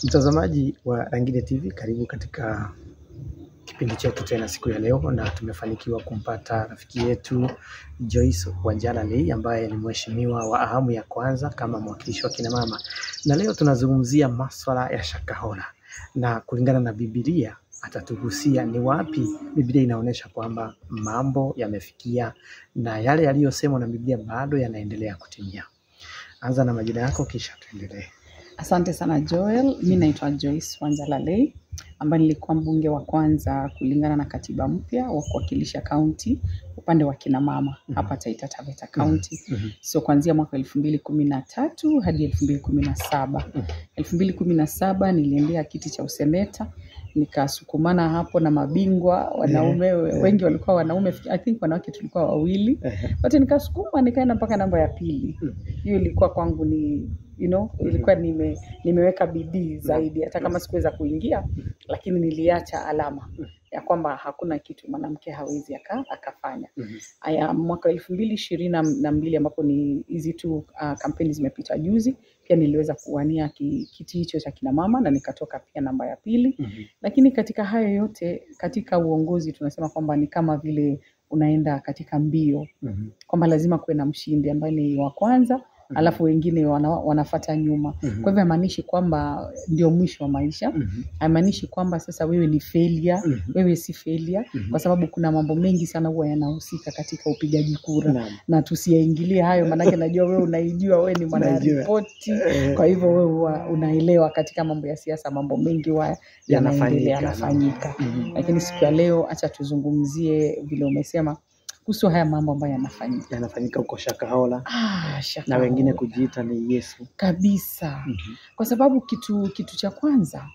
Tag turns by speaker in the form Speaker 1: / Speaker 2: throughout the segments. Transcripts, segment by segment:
Speaker 1: Mtazamaji wa Rangile TV, karibu katika kipindi chetu tena siku ya leo, na tumefanikiwa kumpata rafiki yetu Joyce Wanjala Lei ambaye ni mheshimiwa wa awamu ya kwanza kama mwakilishi wa kina mama, na leo tunazungumzia maswala ya Shakahola, na kulingana na Biblia atatugusia ni wapi Biblia inaonyesha kwamba mambo yamefikia na yale yaliyosemwa na Biblia bado yanaendelea kutimia. Anza na majina yako kisha tuendelee.
Speaker 2: Asante sana Joel. Mi naitwa Joyce Wanjala Lei ambaye nilikuwa mbunge wa kwanza kulingana na katiba mpya wa kuwakilisha kaunti upande wa kina mama hapa Taita Taveta County.
Speaker 1: Mhm.
Speaker 2: So kuanzia mwaka elfu mbili kumi na tatu hadi elfu mbili kumi na saba elfu mbili kumi na saba niliendea kiti cha useneta nikasukumana hapo na mabingwa wanaume wengi walikuwa wanaume I think wanawake tulikuwa wawili
Speaker 1: Ehe.
Speaker 2: but nikasukuma nikaenda mpaka namba ya pili
Speaker 1: Mm.
Speaker 2: hiyo ilikuwa kwangu ni you know, ilikuwa nime, nimeweka bidii zaidi hata kama sikuweza kuingia lakini niliacha alama ya kwamba hakuna kitu mwanamke hawezi aka, akafanya
Speaker 1: Mhm.
Speaker 2: aya mwaka elfu mbili ishirini na mbili ambapo ni hizi tu uh, kampeni zimepita juzi pia niliweza kuwania ki, kiti hicho cha kina mama na nikatoka pia namba ya pili
Speaker 1: Mhm.
Speaker 2: lakini katika hayo yote katika uongozi tunasema kwamba ni kama vile unaenda katika mbio
Speaker 1: Mhm.
Speaker 2: kwamba lazima kuwe na mshindi ambaye ni wa kwanza alafu wengine wana, wanafata nyuma
Speaker 1: Mhm.
Speaker 2: kwa hivyo haimaanishi kwamba ndio mwisho wa maisha
Speaker 1: Mhm.
Speaker 2: haimaanishi kwamba sasa wewe ni failure
Speaker 1: Mhm.
Speaker 2: wewe si failure
Speaker 1: Mhm.
Speaker 2: kwa sababu kuna mambo mengi sana huwa yanahusika katika upigaji kura
Speaker 1: Naam.
Speaker 2: na tusiyaingilie hayo maanake najua wewe unaijua wewe ni mwanaripoti
Speaker 1: Eh,
Speaker 2: kwa hivyo wewe huwa unaelewa katika mambo ya siasa mambo mengi huwa yanaendelea
Speaker 1: Yanafanyika,
Speaker 2: yanafanyika
Speaker 1: Mhm.
Speaker 2: lakini siku ya leo hacha tuzungumzie vile umesema kuhusu haya mambo ambayo yanafanyika
Speaker 1: yanafanyika huko Shakahola
Speaker 2: ah, shaka
Speaker 1: na wengine
Speaker 2: hola.
Speaker 1: kujiita ni Yesu.
Speaker 2: kabisa
Speaker 1: Mhm.
Speaker 2: kwa sababu kitu kitu cha kwanza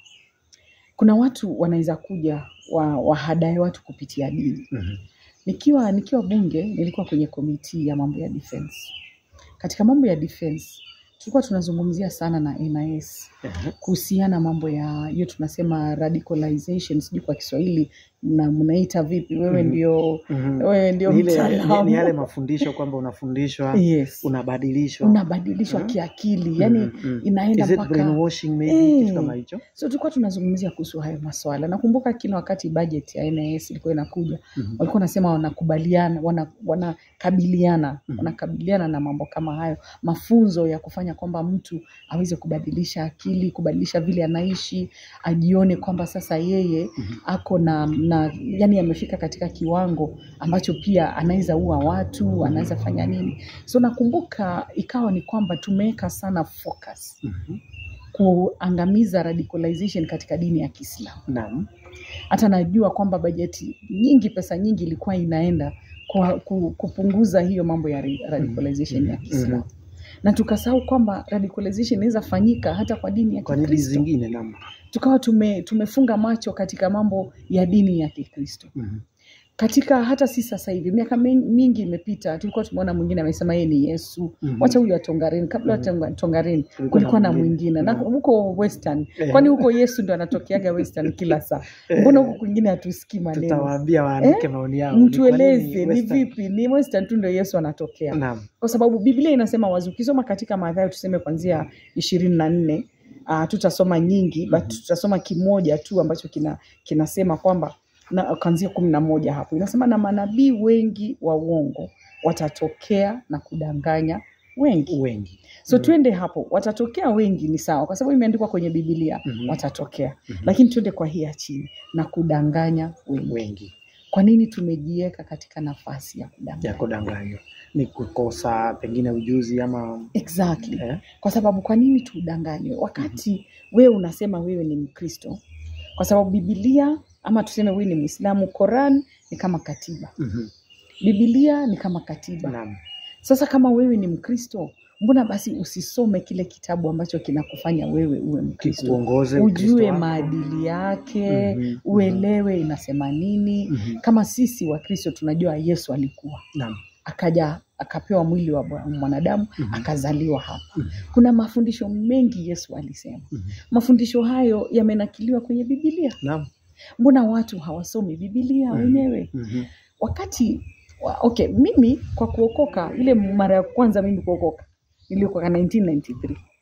Speaker 2: kuna watu wanaweza kuja wa, wahadae watu kupitia dini
Speaker 1: Mhm.
Speaker 2: nikiwa nikiwa bunge nilikuwa kwenye komiti ya mambo ya defense katika mambo ya defense tulikuwa tunazungumzia sana na NIS
Speaker 1: Ehe.
Speaker 2: kuhusiana mambo ya hiyo tunasema radicalization sijui kwa Kiswahili mna- mnaita vipi wewe
Speaker 1: Mhm.
Speaker 2: ndio
Speaker 1: Mhm.
Speaker 2: wewe ndio
Speaker 1: Ni ile- ni-
Speaker 2: mtaalamu
Speaker 1: ni yale mafundisho kwamba unafundishwa
Speaker 2: yes
Speaker 1: unabadilishwa
Speaker 2: unabadilishwa
Speaker 1: Mhm.
Speaker 2: kiakili yani
Speaker 1: Mhm, mhm.
Speaker 2: inaenda
Speaker 1: Is it
Speaker 2: mpaka
Speaker 1: brainwashing maybe
Speaker 2: Eh.
Speaker 1: kitu kama hicho?
Speaker 2: so tulikuwa tunazungumzia kuhusu hayo maswala nakumbuka kila wakati budget ya NIS ilikuwa inakuja
Speaker 1: Mhm.
Speaker 2: walikuwa wanasema wanakubaliana wana, wanakabiliana
Speaker 1: Mhm.
Speaker 2: wanakabiliana na mambo kama hayo mafunzo ya kufanya kwamba mtu aweze kubadilisha akili kubadilisha vile anaishi ajione kwamba sasa yeye
Speaker 1: Mhm.
Speaker 2: ako na, na yani amefika katika kiwango ambacho pia anaweza ua watu anaweza fanya nini so nakumbuka ikawa ni kwamba tumeweka sana focus
Speaker 1: Mhm.
Speaker 2: kuangamiza radicalization katika dini ya Kiislamu
Speaker 1: Naam.
Speaker 2: hata najua kwamba bajeti nyingi pesa nyingi ilikuwa inaenda kwa ku, kupunguza hiyo mambo ya ra- radicalization ya Kiislamu
Speaker 1: Mhm.
Speaker 2: na tukasahau kwamba radicalization inaweza fanyika hata kwa dini ya
Speaker 1: Kwa nini
Speaker 2: Kikristo
Speaker 1: zingine naam?
Speaker 2: tukawa tume, tumefunga macho katika mambo ya dini ya Kikristo
Speaker 1: Mhm.
Speaker 2: katika hata si sasa hivi miaka min- mingi imepita tulikuwa tumeona mwingine amesema yeye ni Yesu
Speaker 1: Mhm.
Speaker 2: wacha huyu atongarini kabla mm -hmm. tongarini
Speaker 1: Kulikuwa
Speaker 2: kulikuwa
Speaker 1: na
Speaker 2: na
Speaker 1: mwingine.
Speaker 2: mwingine na
Speaker 1: Mhm.
Speaker 2: huko western
Speaker 1: Eh.
Speaker 2: kwani huko Yesu ndo anatokeaga western kila saa mbona huko kwingine hatusikii maneno
Speaker 1: Tutawaambia waandike maoni yao. Ni kwa
Speaker 2: mtueleze
Speaker 1: nini
Speaker 2: ni
Speaker 1: Western-
Speaker 2: vipi ni western tu ndo Yesu anatokea
Speaker 1: Naam.
Speaker 2: kwa sababu Biblia inasema wazi ukisoma katika Mathayo tuseme kuanzia ishirini na nne uh, tutasoma nyingi but
Speaker 1: Mhm.
Speaker 2: tutasoma kimoja tu ambacho kina kinasema kwamba na kuanzia kumi na moja hapo inasema na manabii wengi wa uongo watatokea na kudanganya wengi
Speaker 1: Wengi.
Speaker 2: so
Speaker 1: Mhm.
Speaker 2: twende hapo watatokea wengi ni sawa kwa sababu imeandikwa kwenye Biblia
Speaker 1: Mhm.
Speaker 2: watatokea
Speaker 1: Mhm.
Speaker 2: lakini twende kwa hii ya chini na kudanganya wengi
Speaker 1: Wengi
Speaker 2: kwa nini tumejiweka katika nafasi ya kudanganya
Speaker 1: ya kudanganywa ni kukosa pengine ujuzi ama
Speaker 2: exactly
Speaker 1: eh?
Speaker 2: kwa sababu kwa nini tudanganywe wakati wewe unasema wewe ni mkristo kwa sababu bibilia ama tuseme wewe ni mwislamu koran ni kama katiba
Speaker 1: Mhm.
Speaker 2: bibilia ni kama katiba
Speaker 1: Naam.
Speaker 2: sasa kama wewe ni mkristo mbona basi usisome kile kitabu ambacho kinakufanya wewe uwe mkristo
Speaker 1: Uongoze Ukristo
Speaker 2: ujue
Speaker 1: wako.
Speaker 2: maadili yake
Speaker 1: Mhm.
Speaker 2: uelewe inasema nini
Speaker 1: Mhm.
Speaker 2: kama sisi wakristo tunajua yesu alikuwa
Speaker 1: Naam.
Speaker 2: akaja akapewa mwili wa bwa- mwanadamu
Speaker 1: Mhm.
Speaker 2: akazaliwa hapa
Speaker 1: Mhm.
Speaker 2: kuna mafundisho mengi yesu alisema
Speaker 1: Mhm.
Speaker 2: mafundisho hayo yamenakiliwa kwenye bibilia
Speaker 1: Naam.
Speaker 2: mbona watu hawasomi bibilia
Speaker 1: Mhm.
Speaker 2: wenyewe
Speaker 1: Mhm.
Speaker 2: wakati wa, okay mimi kwa kuokoka ile mara ya kwanza mimi kuokoka niliokoka 1993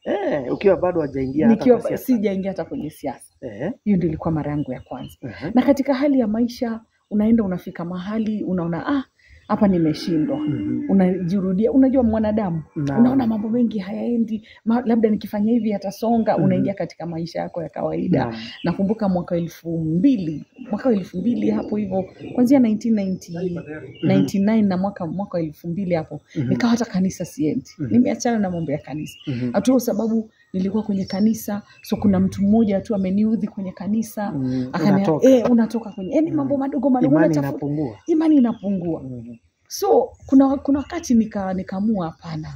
Speaker 1: Eh, ukiwa bado hajaingia hata
Speaker 2: nikiwa
Speaker 1: kwa siasa.
Speaker 2: sijaingia hata kwenye siasa.
Speaker 1: Eh,
Speaker 2: Hiyo ndio ilikuwa mara yangu ya kwanza.
Speaker 1: eh,
Speaker 2: Na katika hali ya maisha, unaenda unafika mahali unaona ah, hapa nimeshindwa.
Speaker 1: mhm.
Speaker 2: Unajirudia, unajua mwanadamu
Speaker 1: Naam.
Speaker 2: unaona mambo mengi hayaendi, ma, labda nikifanya hivi yatasonga.
Speaker 1: Mhm.
Speaker 2: Unaingia katika maisha yako ya kawaida.
Speaker 1: Naam.
Speaker 2: Nakumbuka mwaka wa elfu mbili mwaka wa elfu mbili hapo hivyo kuanzia 1990 99 na mwaka mwaka wa elfu mbili hapo
Speaker 1: Mhm.
Speaker 2: nikawa hata kanisa siendi,
Speaker 1: Mhm.
Speaker 2: nimeachana na mambo ya kanisa
Speaker 1: Mhm.
Speaker 2: hatu kwa sababu nilikuwa kwenye kanisa, so kuna mtu mmoja tu ameniudhi kwenye kanisa
Speaker 1: Mm,
Speaker 2: akania,
Speaker 1: unatoka.
Speaker 2: eh, unatoka kwenye yani
Speaker 1: Mm.
Speaker 2: mambo madogo madogo
Speaker 1: Imani
Speaker 2: unatafuta-
Speaker 1: inapungua.
Speaker 2: imani inapungua.
Speaker 1: Mhm.
Speaker 2: So kuna kuna wakati nika nikaamua hapana,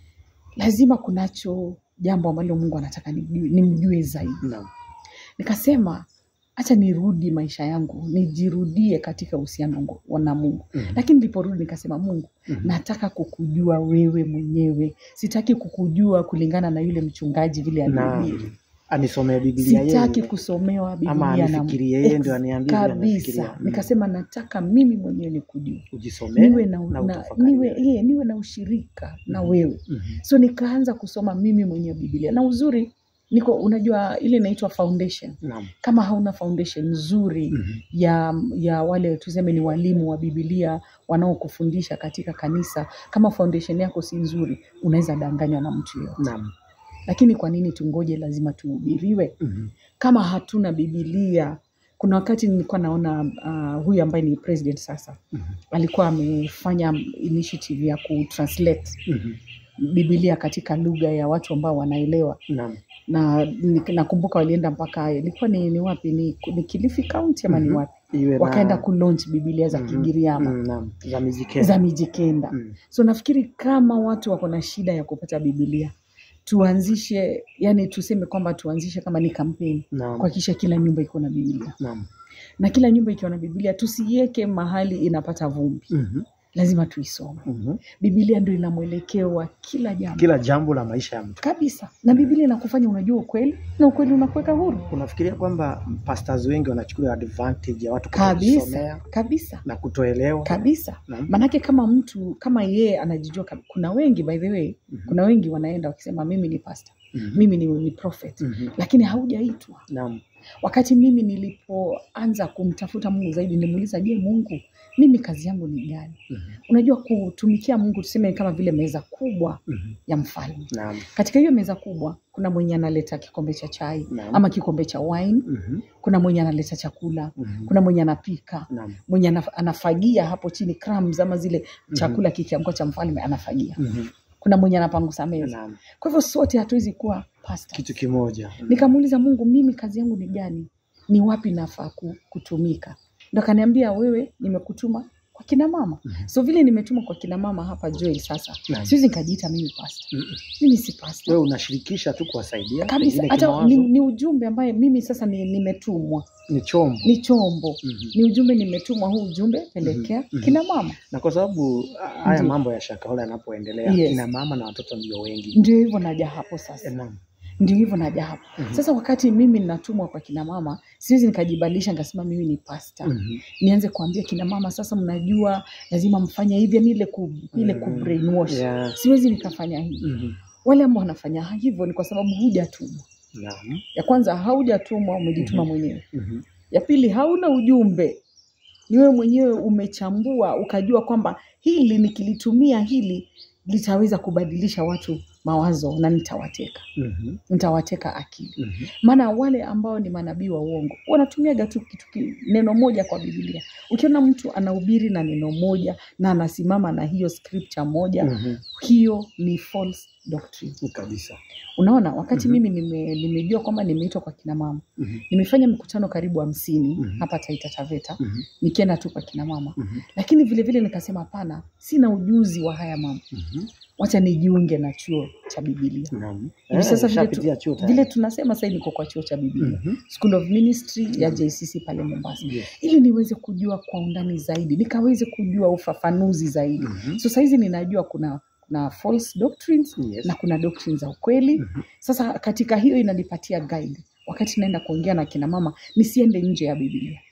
Speaker 2: lazima kunacho jambo ambalo Mungu anataka nijue, nimjue zaidi.
Speaker 1: Naam.
Speaker 2: Nikasema acha nirudi maisha yangu, nijirudie katika uhusiano ngo- na Mungu.
Speaker 1: Mhm.
Speaker 2: Lakini niliporudi nikasema, Mungu,
Speaker 1: Mhm.
Speaker 2: nataka kukujua wewe mwenyewe, sitaki kukujua kulingana na yule mchungaji vile
Speaker 1: Naam.
Speaker 2: alihubiri.
Speaker 1: Anisomee Biblia
Speaker 2: Sitaki
Speaker 1: yeye.
Speaker 2: kusomewa
Speaker 1: Ama
Speaker 2: Biblia na
Speaker 1: anifikirie yeye
Speaker 2: Ex-
Speaker 1: ndio aniambie vile anafikiria.
Speaker 2: kabisa.
Speaker 1: Mm.
Speaker 2: Nikasema nataka mimi mwenyewe nikujue,
Speaker 1: Ujisomee
Speaker 2: niwe na,
Speaker 1: na
Speaker 2: na,
Speaker 1: utafakari
Speaker 2: niwe,
Speaker 1: wewe.
Speaker 2: ye, niwe na ushirika na
Speaker 1: Mhm.
Speaker 2: wewe.
Speaker 1: Mhm.
Speaker 2: So nikaanza kusoma mimi mwenyewe Biblia, na uzuri niko, unajua ile inaitwa foundation.
Speaker 1: Naam.
Speaker 2: Kama hauna foundation nzuri
Speaker 1: Mhm.
Speaker 2: ya ya wale tuseme ni walimu wa Biblia wanaokufundisha katika kanisa, kama foundation yako si nzuri, unaweza danganywa na mtu yoyote.
Speaker 1: Naam.
Speaker 2: Lakini kwa nini tungoje? Lazima tuhubiriwe
Speaker 1: Mhm.
Speaker 2: kama hatuna Biblia. Kuna wakati nilikuwa naona uh, huyu ambaye ni president sasa
Speaker 1: Mhm.
Speaker 2: alikuwa amefanya initiative ya kutranslate
Speaker 1: Mhm.
Speaker 2: Biblia katika lugha ya watu ambao wanaelewa,
Speaker 1: Naam.
Speaker 2: na ni- nakumbuka walienda mpaka ilikuwa ni, ni wapi ni, ni Kilifi County ama ni
Speaker 1: Mhm.
Speaker 2: wapi,
Speaker 1: Iwe na-
Speaker 2: wakaenda kulaunch Biblia za
Speaker 1: Mhm.
Speaker 2: Kigiriama
Speaker 1: Mm, Naam. Za Mizikenda.
Speaker 2: za Mijikenda.
Speaker 1: Mm.
Speaker 2: So nafikiri kama watu wako na shida ya kupata Biblia, tuanzishe yani, tuseme kwamba tuanzishe kama ni kampeni
Speaker 1: Naam.
Speaker 2: kuhakikisha kila nyumba iko na Biblia,
Speaker 1: Naam.
Speaker 2: na kila nyumba ikiwa na Biblia tusiiweke mahali inapata vumbi,
Speaker 1: Mhm.
Speaker 2: lazima tuisome.
Speaker 1: Mhm.
Speaker 2: Biblia ndio ina mwelekeo wa kila jambo
Speaker 1: Kila jambo la maisha ya mtu.
Speaker 2: kabisa, na Biblia inakufanya unajua ukweli na ukweli unakuweka huru
Speaker 1: Unafikiria kwamba pastors wengi wanachukulia advantage ya watu kujisomea
Speaker 2: kabisa kabisa
Speaker 1: na kutoelewa?
Speaker 2: kabisa.
Speaker 1: Naam.
Speaker 2: Manake kama mtu kama yeye anajijua, kab- kuna wengi by the way,
Speaker 1: Mhm.
Speaker 2: kuna wengi wanaenda wakisema mimi ni pastor,
Speaker 1: Mhm.
Speaker 2: mimi ni, ni prophet,
Speaker 1: Mhm.
Speaker 2: lakini haujaitwa.
Speaker 1: Naam.
Speaker 2: Wakati mimi nilipoanza kumtafuta Mungu zaidi, nilimuuliza, je, Mungu, mimi kazi yangu ni gani?
Speaker 1: Mhm.
Speaker 2: Unajua, kutumikia Mungu tuseme kama vile meza kubwa
Speaker 1: Mhm.
Speaker 2: ya mfalme.
Speaker 1: Naam.
Speaker 2: Katika hiyo meza kubwa kuna mwenye analeta kikombe cha chai
Speaker 1: Naam.
Speaker 2: ama kikombe cha wine,
Speaker 1: Mhm.
Speaker 2: kuna mwenye analeta chakula,
Speaker 1: Mhm.
Speaker 2: kuna mwenye anapika,
Speaker 1: Naam.
Speaker 2: mwenye anaf- anafagia hapo chini crumbs ama zile
Speaker 1: Mhm.
Speaker 2: chakula kikiamka cha mfalme anafagia,
Speaker 1: Mhm.
Speaker 2: kuna mwenye anapangusa meza.
Speaker 1: Naam.
Speaker 2: Kwa hivyo sote hatuwezi kuwa pastors.
Speaker 1: Kitu kimoja.
Speaker 2: Nikamuuliza Mungu, mimi kazi yangu ni gani? Ni wapi nafaa ku- kutumika? Ndo akaniambia wewe, nimekutuma kwa kina mama.
Speaker 1: Mhm.
Speaker 2: So vile nimetuma kwa kina mama hapa Joel, sasa
Speaker 1: Naam.
Speaker 2: siwezi nikajiita mimi pastor.
Speaker 1: Mhm.
Speaker 2: Mimi si pastor
Speaker 1: Wewe unashirikisha tu kuwasaidia
Speaker 2: kabisa,
Speaker 1: pengine
Speaker 2: hata
Speaker 1: kimawazo,
Speaker 2: ni, ni ujumbe ambaye mimi sasa ni, nimetumwa,
Speaker 1: ni chombo
Speaker 2: ni chombo,
Speaker 1: Mhm.
Speaker 2: ni ujumbe nimetumwa. Huu ujumbe pelekea
Speaker 1: Mhm.
Speaker 2: kina mama.
Speaker 1: na kwa sababu ah, haya
Speaker 2: Ndiyo.
Speaker 1: mambo ya shakahola yanapoendelea
Speaker 2: Yes.
Speaker 1: kina mama na watoto ndio wengi.
Speaker 2: Ndio hivyo naja hapo sasa.
Speaker 1: Eh, Naam.
Speaker 2: ndio hivyo naja hapo
Speaker 1: Mhm.
Speaker 2: sasa. Wakati mimi ninatumwa kwa kina mama, siwezi nikajibadilisha nikasema mimi ni pasta
Speaker 1: Mhm.
Speaker 2: nianze kuambia kina mama, sasa mnajua lazima mfanye hivi, yani ile ku, ile ku
Speaker 1: Mhm.
Speaker 2: brainwash.
Speaker 1: Yeah.
Speaker 2: Siwezi nikafanya hivi.
Speaker 1: Mhm.
Speaker 2: Wale ambao wanafanya hivyo ni kwa sababu hujatumwa.
Speaker 1: Naam.
Speaker 2: Ya kwanza haujatumwa, umejituma
Speaker 1: Mhm.
Speaker 2: mwenyewe.
Speaker 1: Mhm.
Speaker 2: Ya pili hauna ujumbe, ni wewe mwenyewe umechambua ukajua kwamba hili nikilitumia hili litaweza kubadilisha watu mawazo na nitawateka,
Speaker 1: Mhm.
Speaker 2: nitawateka akili.
Speaker 1: Mhm.
Speaker 2: Maana wale ambao ni manabii wa uongo wanatumiaga tu kitu ki- neno moja kwa Biblia. Ukiona mtu anahubiri na neno moja na anasimama na hiyo scripture moja,
Speaker 1: Mhm.
Speaker 2: hiyo ni false doctrine.
Speaker 1: Kabisa.
Speaker 2: Unaona, wakati
Speaker 1: Mhm.
Speaker 2: mimi nime, nimejua kwamba nimeitwa kwa kina mama,
Speaker 1: Mhm.
Speaker 2: nimefanya mikutano karibu hamsini
Speaker 1: Mhm.
Speaker 2: hapa Taita Taveta,
Speaker 1: Mhm.
Speaker 2: nikienda tu kwa kina mama,
Speaker 1: Mhm.
Speaker 2: lakini vile vile nikasema hapana, sina ujuzi wa haya mambo,
Speaker 1: Mhm.
Speaker 2: wacha nijiunge na chuo cha Biblia.
Speaker 1: Naam.
Speaker 2: Hivi sasa vile, tu,
Speaker 1: ushapitia chuo tayari.
Speaker 2: vile tunasema sasa niko kwa chuo cha Biblia
Speaker 1: Mhm.
Speaker 2: School of Ministry ya JCC pale Mombasa,
Speaker 1: Yes.
Speaker 2: ili niweze kujua kwa undani zaidi, nikaweze kujua ufafanuzi zaidi.
Speaker 1: Mhm.
Speaker 2: So saizi ninajua kuna kuna false doctrines
Speaker 1: Yes.
Speaker 2: na kuna doctrines za ukweli.
Speaker 1: Mhm.
Speaker 2: Sasa katika hiyo inanipatia guide wakati naenda kuongea na kina mama, nisiende nje ya Biblia.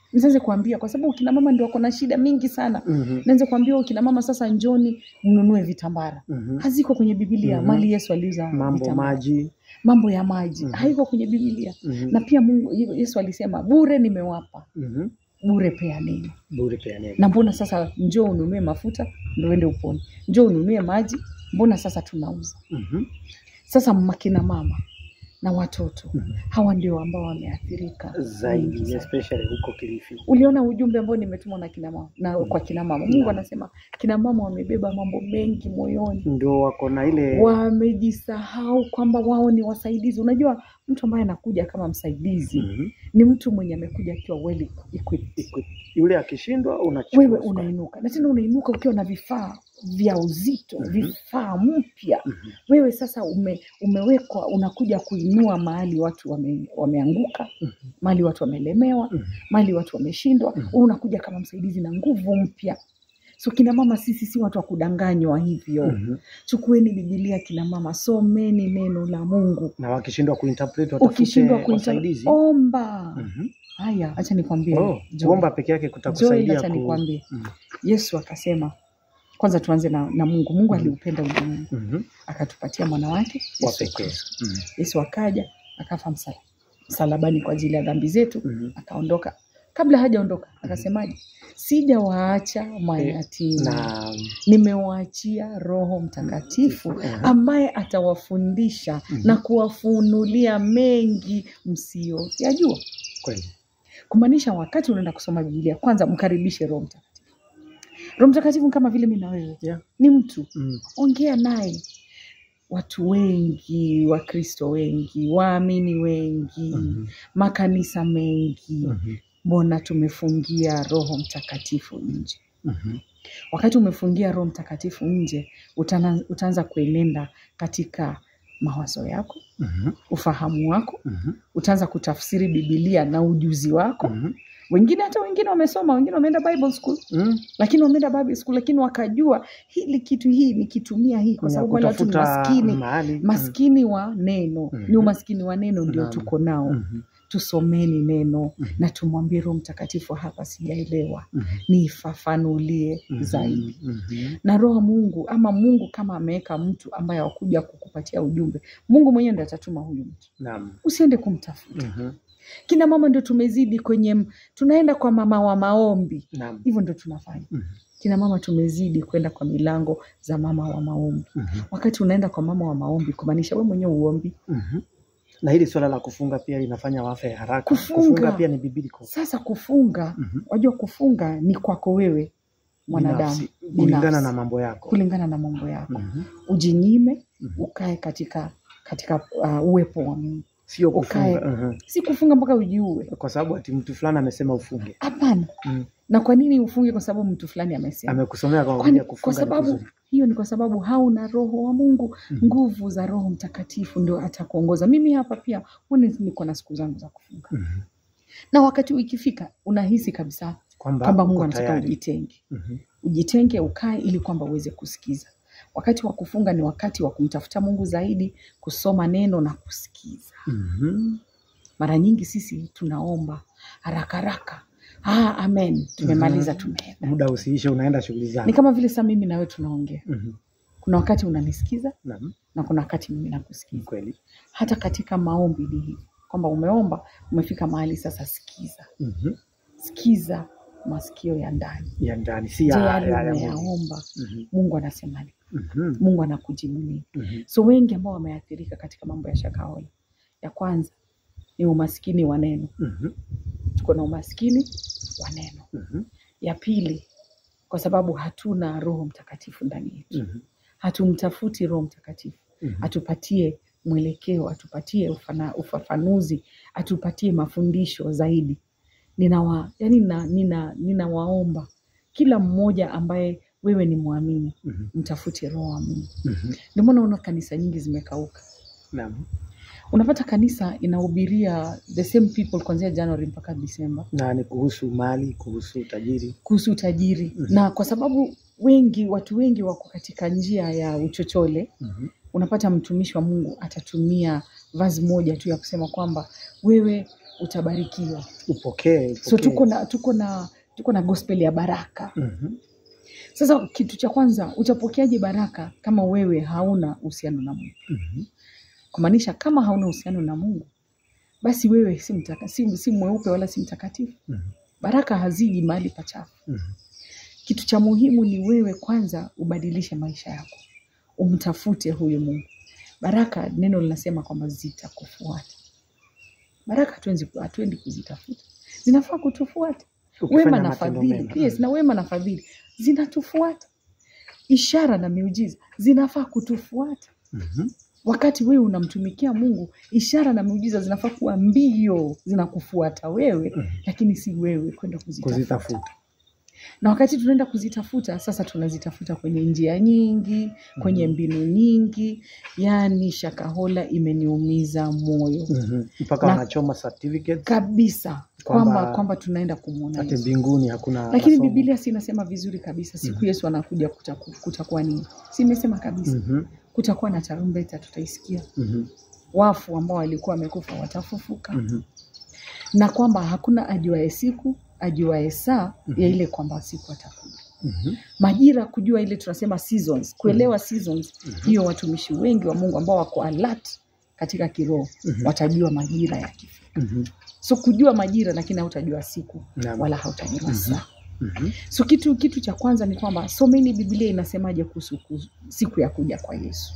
Speaker 2: nianze kuambia kwa sababu kina mama ndio wako na shida mingi sana
Speaker 1: Mhm.
Speaker 2: nianze kuambia kina mama sasa njoni mnunue vitambara
Speaker 1: Mhm.
Speaker 2: haziko kwenye bibilia
Speaker 1: Mhm.
Speaker 2: mali yesu aliuza
Speaker 1: Mambo
Speaker 2: vitambara.
Speaker 1: maji.
Speaker 2: mambo ya maji
Speaker 1: Mhm.
Speaker 2: haiko kwenye bibilia
Speaker 1: Mhm.
Speaker 2: na pia mungu yesu alisema bure nimewapa
Speaker 1: Mhm.
Speaker 2: bure peaneni
Speaker 1: Bure peaneni.
Speaker 2: na mbona sasa njoo ununue mafuta ndo uende upone njoo ununue maji mbona sasa tunauza
Speaker 1: Mhm.
Speaker 2: sasa makina mama na watoto
Speaker 1: Mhm.
Speaker 2: hawa ndio ambao wameathirika wengi
Speaker 1: Zaidi
Speaker 2: sana.
Speaker 1: especially huko Kilifi.
Speaker 2: uliona ujumbe ambao nimetumwa na kina mama na kwa kina mama mungu
Speaker 1: Naam.
Speaker 2: anasema kina mama wamebeba mambo mengi moyoni
Speaker 1: Ndio wako na ile
Speaker 2: wamejisahau kwamba wao ni wasaidizi unajua mtu ambaye anakuja kama msaidizi
Speaker 1: Mhm.
Speaker 2: ni mtu mwenye amekuja akiwa well equipped
Speaker 1: Iko- yule akishindwa unachukua.
Speaker 2: wewe unainuka na tena unainuka ukiwa na vifaa vya uzito
Speaker 1: Mhm.
Speaker 2: vifaa mpya
Speaker 1: Mhm.
Speaker 2: wewe sasa ume, umewekwa unakuja kuinua mahali watu wame, wameanguka
Speaker 1: Mhm.
Speaker 2: mahali watu wamelemewa
Speaker 1: Mhm.
Speaker 2: mahali watu wameshindwa
Speaker 1: Mhm.
Speaker 2: wewe unakuja kama msaidizi na nguvu mpya so kina mama sisi si watu wa kudanganywa hivyo
Speaker 1: Mhm.
Speaker 2: chukueni bibilia kina mama someni neno la mungu
Speaker 1: Na wakishindwa kuinterpret
Speaker 2: ukishindwa
Speaker 1: watafute
Speaker 2: kuita
Speaker 1: wasaidizi.
Speaker 2: omba
Speaker 1: Mhm.
Speaker 2: haya hacha nikwambie
Speaker 1: Oh,
Speaker 2: Joy.
Speaker 1: kuomba peke yake
Speaker 2: Joy,
Speaker 1: kutakusaidia
Speaker 2: acha
Speaker 1: ku...
Speaker 2: nikwambie
Speaker 1: Mhm.
Speaker 2: yesu akasema kwanza tuanze na, na mungu mungu
Speaker 1: Mhm.
Speaker 2: aliupenda ulimwengu
Speaker 1: Mhm.
Speaker 2: akatupatia mwana wake
Speaker 1: Wa
Speaker 2: Yesu
Speaker 1: pekee.
Speaker 2: Kristo.
Speaker 1: Mhm.
Speaker 2: yesu akaja akafa msala, msalabani kwa ajili ya dhambi zetu
Speaker 1: Mhm.
Speaker 2: akaondoka kabla hajaondoka akasemaje sijawaacha mayatima
Speaker 1: Na
Speaker 2: nimewaachia roho mtakatifu
Speaker 1: Mhm.
Speaker 2: ambaye atawafundisha
Speaker 1: Mhm.
Speaker 2: na kuwafunulia mengi msiyoyajua
Speaker 1: kweli.
Speaker 2: kumaanisha wakati unaenda kusoma bibilia kwanza mkaribishe roho mtakatifu roho mtakatifu ni kama vile mi na wewe
Speaker 1: Yeah.
Speaker 2: ni mtu
Speaker 1: Mhm.
Speaker 2: ongea naye watu wengi wakristo wengi waamini wengi
Speaker 1: Mhm.
Speaker 2: makanisa mengi
Speaker 1: Mhm.
Speaker 2: mbona tumefungia roho mtakatifu nje
Speaker 1: Mhm.
Speaker 2: wakati umefungia roho mtakatifu nje utana, utaanza kuenenda katika mawazo yako
Speaker 1: Mhm.
Speaker 2: ufahamu wako
Speaker 1: Mhm.
Speaker 2: utaanza kutafsiri bibilia na ujuzi wako
Speaker 1: Mhm.
Speaker 2: wengine hata wengine wamesoma wengine wameenda bible school
Speaker 1: Mhm.
Speaker 2: lakini wameenda bible school lakini wakajua hili kitu hii nikitumia hii kwa
Speaker 1: Kuna
Speaker 2: sababu wale watu ni
Speaker 1: kutafuta
Speaker 2: maskini
Speaker 1: mahali.
Speaker 2: maskini wa neno
Speaker 1: Mhm.
Speaker 2: ni umaskini wa neno ndio
Speaker 1: Naam.
Speaker 2: tuko nao
Speaker 1: Mhm.
Speaker 2: tusomeni neno
Speaker 1: Mhm.
Speaker 2: na tumwambie roho mtakatifu hapa sijaelewa
Speaker 1: Mhm.
Speaker 2: nifafanulie
Speaker 1: Mhm.
Speaker 2: zaidi
Speaker 1: Mhm.
Speaker 2: na roho wa mungu ama mungu kama ameweka mtu ambaye akuja kukupatia ujumbe mungu mwenyewe ndo atatuma huyu mtu
Speaker 1: Naam.
Speaker 2: usiende kumtafuta
Speaker 1: Mhm.
Speaker 2: kina mama ndio tumezidi kwenye m- tunaenda kwa mama wa maombi
Speaker 1: Naam.
Speaker 2: hivyo ndio tunafanya
Speaker 1: Mhm.
Speaker 2: kina mama tumezidi kwenda kwa milango za mama wa maombi
Speaker 1: Mhm.
Speaker 2: wakati unaenda kwa mama wa maombi kumaanisha we mwenyewe uombi
Speaker 1: Mhm. Na hili swala la kufunga pia linafanya wafe haraka.
Speaker 2: Kufunga.
Speaker 1: pia ni biblical.
Speaker 2: sasa kufunga
Speaker 1: Mhm.
Speaker 2: wajua kufunga ni kwako wewe mwanadamu
Speaker 1: Binafsi, kulingana
Speaker 2: binafsi,
Speaker 1: na mambo yako.
Speaker 2: kulingana na mambo yako
Speaker 1: Mhm.
Speaker 2: ujinyime
Speaker 1: Mhm.
Speaker 2: ukae katika katika uh, uwepo wa mungu
Speaker 1: Sio
Speaker 2: Ukae.
Speaker 1: kufunga. Mhm.
Speaker 2: si kufunga mpaka ujiue
Speaker 1: Kwa sababu ati mtu fulani amesema ufunge.
Speaker 2: hapana
Speaker 1: Mhm.
Speaker 2: na kwa nini ufunge kwa sababu mtu fulani amesema
Speaker 1: Amekusomea kwa
Speaker 2: Kwani,
Speaker 1: kuja
Speaker 2: kwa
Speaker 1: kufunga ni
Speaker 2: sababu
Speaker 1: kuzuri.
Speaker 2: hiyo ni kwa sababu hauna roho wa mungu
Speaker 1: Mhm.
Speaker 2: nguvu za roho mtakatifu ndio atakuongoza mimi hapa pia huoni niko na siku zangu za kufunga
Speaker 1: Mhm.
Speaker 2: na wakati ikifika unahisi kabisa
Speaker 1: Kwamba
Speaker 2: kwamba mungu
Speaker 1: uko
Speaker 2: anataka
Speaker 1: tayari.
Speaker 2: ujitenge
Speaker 1: Mhm.
Speaker 2: ujitenge ukae ili kwamba uweze kusikiza wakati wa kufunga ni wakati wa kumtafuta mungu zaidi kusoma neno na kusikiza
Speaker 1: Mhm.
Speaker 2: mara nyingi sisi tunaomba haraka haraka ah, amen tumemaliza
Speaker 1: Mhm.
Speaker 2: tumeenda
Speaker 1: Muda usiishe, unaenda shughuli
Speaker 2: ni
Speaker 1: zako.
Speaker 2: kama vile saa mimi nawe tunaongea
Speaker 1: Mhm.
Speaker 2: kuna wakati unanisikiza
Speaker 1: Naam,
Speaker 2: na kuna wakati mimi
Speaker 1: ni
Speaker 2: nakusikiza
Speaker 1: kweli.
Speaker 2: hata katika maombi ni hivi kwamba umeomba umefika mahali sasa sikiza
Speaker 1: Mhm.
Speaker 2: sikiza masikio ya ndani
Speaker 1: Ya ndani si
Speaker 2: je
Speaker 1: ya
Speaker 2: yale
Speaker 1: ya- ya mwili.
Speaker 2: umeyaomba
Speaker 1: Mhm.
Speaker 2: mungu anasema nini
Speaker 1: Mhm.
Speaker 2: mungu anakujibu nini
Speaker 1: Mhm.
Speaker 2: so wengi ambao wameathirika katika mambo ya shakahola ya kwanza ni umaskini wa neno
Speaker 1: Mhm.
Speaker 2: tuko na umaskini wa neno
Speaker 1: Mhm.
Speaker 2: ya pili kwa sababu hatuna roho mtakatifu ndani yetu
Speaker 1: Mhm.
Speaker 2: hatumtafuti roho mtakatifu
Speaker 1: Mhm.
Speaker 2: atupatie mwelekeo atupatie ufana, ufafanuzi atupatie mafundisho zaidi ninawa yani nina, nina, ninawaomba kila mmoja ambaye wewe ni mwamini
Speaker 1: Mhm.
Speaker 2: mtafute roho wa mungu
Speaker 1: Mhm.
Speaker 2: ndio maana unaona kanisa nyingi zimekauka
Speaker 1: Naam.
Speaker 2: unapata kanisa inahubiria the same people kuanzia january mpaka disemba
Speaker 1: Na ni kuhusu mali, kuhusu utajiri.
Speaker 2: kuhusu utajiri
Speaker 1: Mhm.
Speaker 2: na kwa sababu wengi watu wengi wako katika njia ya uchochole
Speaker 1: Mhm.
Speaker 2: unapata mtumishi wa mungu atatumia vazi moja tu ya kusema kwamba wewe utabarikiwa.
Speaker 1: Upokee,
Speaker 2: So
Speaker 1: upokee.
Speaker 2: tuko na tuko na tuko na gospel ya baraka.
Speaker 1: Mhm.
Speaker 2: Sasa kitu cha kwanza, utapokeaje baraka kama wewe hauna uhusiano na Mungu?
Speaker 1: Mhm.
Speaker 2: Kumaanisha kama hauna uhusiano na Mungu, basi wewe si, mtaka, si, si mweupe wala si mtakatifu.
Speaker 1: Mhm.
Speaker 2: Baraka haziji mahali pachafu.
Speaker 1: Mhm.
Speaker 2: Kitu cha muhimu ni wewe kwanza ubadilishe maisha yako, umtafute huyu Mungu. Baraka, neno linasema kwamba zitakufuata. Baraka hatuendi hatuendi kuzitafuta, zinafaa kutufuata.
Speaker 1: Ukifanya
Speaker 2: Wema na
Speaker 1: matendo
Speaker 2: fadhili,
Speaker 1: mema.
Speaker 2: yes, na wema na fadhili zinatufuata. Ishara na miujiza zinafaa kutufuata.
Speaker 1: Mhm.
Speaker 2: Wakati wewe unamtumikia Mungu, ishara na miujiza zinafaa kuwa mbio zinakufuata wewe,
Speaker 1: Mhm.
Speaker 2: lakini si wewe kwenda kuzitafuta
Speaker 1: Kuzitafuta.
Speaker 2: na wakati tunaenda kuzitafuta sasa tunazitafuta kwenye njia nyingi kwenye
Speaker 1: Mhm.
Speaker 2: mbinu nyingi yaani shakahola imeniumiza moyo
Speaker 1: Mhm. Mpaka
Speaker 2: Na-
Speaker 1: wanachoma certificate
Speaker 2: kabisa
Speaker 1: Kwamba-
Speaker 2: kwamba kwamba tunaenda kumwona
Speaker 1: hata
Speaker 2: Yesu
Speaker 1: mbinguni hakuna
Speaker 2: lakini
Speaker 1: masomo.
Speaker 2: bibilia si inasema vizuri kabisa siku
Speaker 1: Mhm.
Speaker 2: yesu anakuja kutaku- kutakuwa nini si imesema kabisa
Speaker 1: Mhm.
Speaker 2: kutakuwa na tarumbeta tutaisikia
Speaker 1: Mhm.
Speaker 2: wafu ambao walikuwa wamekufa watafufuka
Speaker 1: Mhm.
Speaker 2: na kwamba hakuna ajuae siku ajuae saa
Speaker 1: Mhm.
Speaker 2: ya ile kwamba siku atakuja
Speaker 1: Mhm.
Speaker 2: majira kujua ile tunasema seasons kuelewa seasons
Speaker 1: Mhm.
Speaker 2: hiyo watumishi wengi wa mungu ambao wako alert katika kiroho
Speaker 1: Mhm.
Speaker 2: watajua majira yakifika
Speaker 1: Mhm.
Speaker 2: so kujua majira lakini hautajua siku
Speaker 1: Naam.
Speaker 2: wala hautajua
Speaker 1: Mhm.
Speaker 2: saa
Speaker 1: Mhm.
Speaker 2: so kitu kitu cha kwanza ni kwamba someni biblia inasemaje kuhusu kuhusu siku ya kuja kwa yesu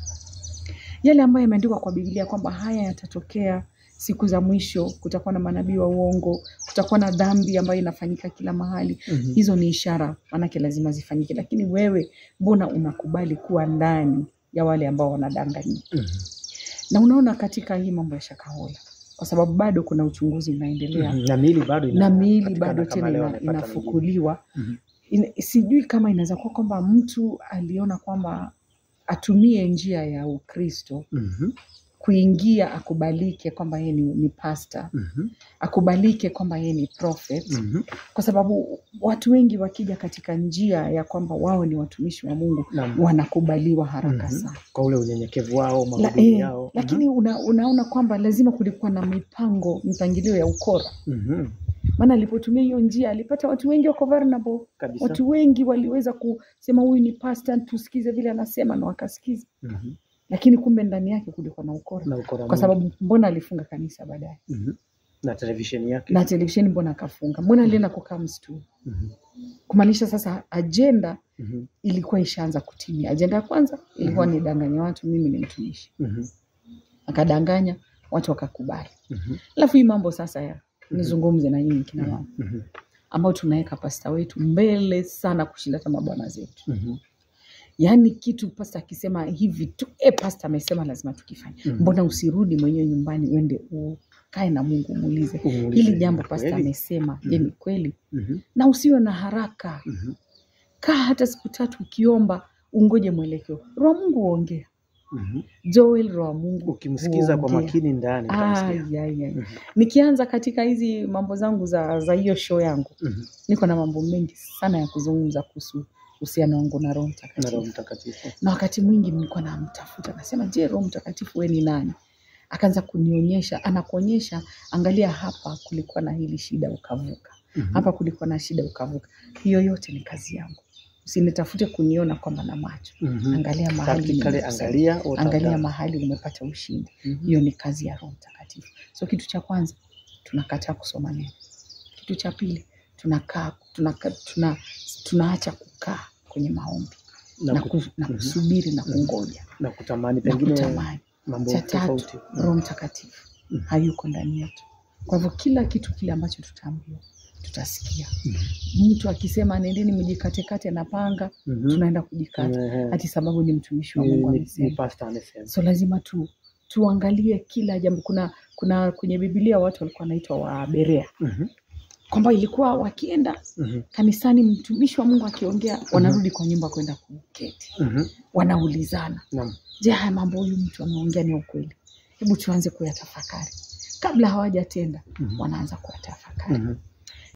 Speaker 2: yale ambayo yameandikwa kwa biblia kwamba haya yatatokea siku za mwisho kutakuwa na manabii wa uongo kutakuwa na dhambi ambayo inafanyika kila mahali
Speaker 1: Mhm.
Speaker 2: hizo ni ishara maanake lazima zifanyike lakini wewe mbona unakubali kuwa ndani ya wale ambao wanadanganyia
Speaker 1: Mhm.
Speaker 2: na unaona katika hii mambo ya shakahola kwa sababu bado kuna uchunguzi unaendelea
Speaker 1: Mhm. na miili bado ina-
Speaker 2: na miili
Speaker 1: patikana
Speaker 2: bado
Speaker 1: kama
Speaker 2: tena
Speaker 1: leo
Speaker 2: ina,
Speaker 1: wamepata mingine.
Speaker 2: inafukuliwa
Speaker 1: Mhm.
Speaker 2: in, sijui kama inaweza kuwa kwamba mtu aliona kwamba atumie njia ya ukristo
Speaker 1: Mhm.
Speaker 2: kuingia akubalike kwamba yeye ni, ni pasta
Speaker 1: Mhm.
Speaker 2: akubalike kwamba yeye ni prophet
Speaker 1: Mhm.
Speaker 2: kwa sababu watu wengi wakija katika njia ya kwamba wao ni watumishi wa mungu
Speaker 1: Naam.
Speaker 2: wanakubaliwa haraka
Speaker 1: Mhm.
Speaker 2: sana
Speaker 1: kwa ule unyenyekevu wao
Speaker 2: La,
Speaker 1: mahubiri
Speaker 2: eh,
Speaker 1: yao
Speaker 2: lakini una, unaona kwamba lazima kulikuwa na mipango mipangilio ya ukora
Speaker 1: Mhm.
Speaker 2: maana alipotumia hiyo njia alipata watu wengi wako vulnerable
Speaker 1: kabisa
Speaker 2: watu wengi waliweza kusema huyu ni pasta tusikize vile anasema na wakasikiza
Speaker 1: Mhm.
Speaker 2: lakini kumbe ndani yake kulikuwa na ukora
Speaker 1: na ukora
Speaker 2: kwa
Speaker 1: mwingi.
Speaker 2: sababu mbona alifunga kanisa baadaye
Speaker 1: Mhm. na televisheni yake
Speaker 2: na televisheni mbona akafunga mbona alienda kukaa msituni
Speaker 1: Mhm.
Speaker 2: kumaanisha sasa ajenda
Speaker 1: Mhm.
Speaker 2: ilikuwa ishaanza kutimia ajenda ya kwanza ilikuwa ni danganya watu mimi ni mtumishi
Speaker 1: Mhm.
Speaker 2: akadanganya watu wakakubali
Speaker 1: Mhm.
Speaker 2: alafu hii mambo sasa ya nizungumze na nyinyi kina mama
Speaker 1: Mhm.
Speaker 2: ambao tunaweka pasta wetu mbele sana kushinda hata mabwana zetu
Speaker 1: Mhm.
Speaker 2: yaani kitu pasta akisema hivi tu e pasta amesema lazima tukifanye
Speaker 1: Mhm.
Speaker 2: mbona usirudi mwenyewe nyumbani uende ukae na mungu umuulize
Speaker 1: Umuulize,
Speaker 2: hili jambo
Speaker 1: ni
Speaker 2: pasta
Speaker 1: kweli?
Speaker 2: amesema je ni kweli
Speaker 1: Mhm.
Speaker 2: na usiwe na haraka
Speaker 1: Mhm.
Speaker 2: kaa hata siku tatu ukiomba ungoje mwelekeo roho wa mungu huongea
Speaker 1: Mhm.
Speaker 2: joel roho wa mungu
Speaker 1: ukimsikiza kwa
Speaker 2: huongea.
Speaker 1: makini ndani
Speaker 2: Ah,
Speaker 1: utamsikia.
Speaker 2: ya, ya.
Speaker 1: Mhm.
Speaker 2: nikianza katika hizi mambo zangu za za hiyo show yangu
Speaker 1: Mhm.
Speaker 2: niko na mambo mengi sana ya kuzungumza kuhusu uhusiano wangu na roho
Speaker 1: na
Speaker 2: mtakatifu
Speaker 1: Roho Mtakatifu
Speaker 2: na wakati mwingi nilikuwa namtafuta nasema je roho mtakatifu we ni nani akaanza kunionyesha anakuonyesha angalia hapa kulikuwa na hili shida ukavuka
Speaker 1: Mhm.
Speaker 2: hapa kulikuwa na shida ukavuka hiyo yote ni kazi yangu usinitafute kuniona kwamba na macho
Speaker 1: Mhm.
Speaker 2: angalia mahali
Speaker 1: Practically
Speaker 2: nimekusaidia.
Speaker 1: angalia what I've
Speaker 2: angalia
Speaker 1: done.
Speaker 2: mahali umepata ushindi
Speaker 1: Mhm.
Speaker 2: hiyo ni kazi ya roho mtakatifu so kitu cha kwanza tunakataa kusoma neno kitu cha pili tunakaa tunaka, tuna, tunaacha kukaa kwenye maombi
Speaker 1: na,
Speaker 2: na,
Speaker 1: ku-
Speaker 2: ku, na
Speaker 1: mhm.
Speaker 2: kusubiri na
Speaker 1: Mhm.
Speaker 2: kungoja
Speaker 1: na kutamani
Speaker 2: na
Speaker 1: pengine
Speaker 2: kutamani
Speaker 1: mambo
Speaker 2: cha tatu
Speaker 1: tofauti
Speaker 2: roho mtakatifu
Speaker 1: Mhm.
Speaker 2: hayuko ndani yetu kwa hivyo kila kitu kile ambacho tutaambiwa tutasikia
Speaker 1: Mhm.
Speaker 2: mtu akisema nendeni mjikatekate na panga
Speaker 1: Mhm.
Speaker 2: tunaenda kujikata
Speaker 1: Ehe.
Speaker 2: hati sababu ni mtumishi wa
Speaker 1: Ni-
Speaker 2: mungu
Speaker 1: ni- ni
Speaker 2: amesema
Speaker 1: pastor amesema
Speaker 2: so lazima tu tuangalie kila jambo kuna kuna kwenye bibilia watu walikuwa wanaitwa waberea
Speaker 1: Mhm.
Speaker 2: kwamba ilikuwa wakienda
Speaker 1: Mhm.
Speaker 2: kanisani mtumishi wa mungu akiongea wanarudi kwa nyumba kwenda kuketi
Speaker 1: Mhm.
Speaker 2: wanaulizana
Speaker 1: Naam.
Speaker 2: je haya mambo huyu mtu ameongea ni ya ukweli hebu tuanze kuyatafakari kabla hawajatenda
Speaker 1: Mhm.
Speaker 2: wanaanza kuyatafakari
Speaker 1: Mhm.